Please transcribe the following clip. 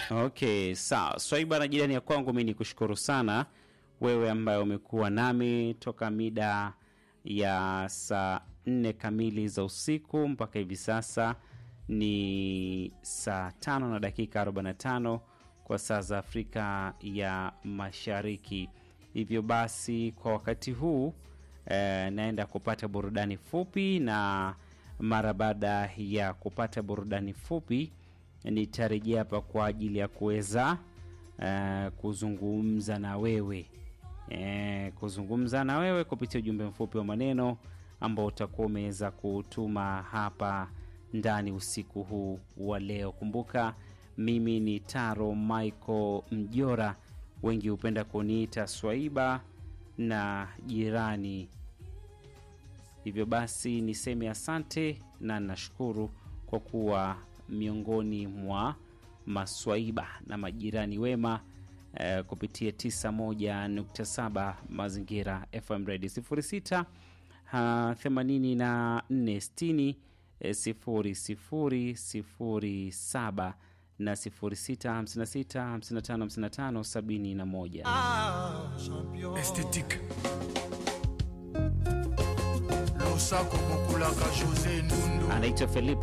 Okay, sawa. Swaiba na jirani ya kwangu, mi ni kushukuru sana wewe ambaye umekuwa nami toka mida ya saa nne kamili za usiku mpaka hivi sasa ni saa tano na dakika 45 kwa saa za Afrika ya Mashariki. Hivyo basi kwa wakati huu eh, naenda kupata burudani fupi, na mara baada ya kupata burudani fupi nitarejea hapa kwa ajili ya kuweza eh, kuzungumza na wewe eh, kuzungumza na wewe kupitia ujumbe mfupi wa maneno ambao utakuwa umeweza kutuma hapa ndani usiku huu wa leo. Kumbuka mimi ni Taro Michael Mjora, wengi hupenda kuniita Swaiba na jirani. Hivyo basi niseme asante na nashukuru kwa kuwa miongoni mwa maswaiba na majirani wema eh, kupitia 91.7 Mazingira FM Radio 06 ha, 84 60 eh, 0007 na 06 56 55 55 71. esthétique losako bokulaka josé nundu Anaitwa Felipe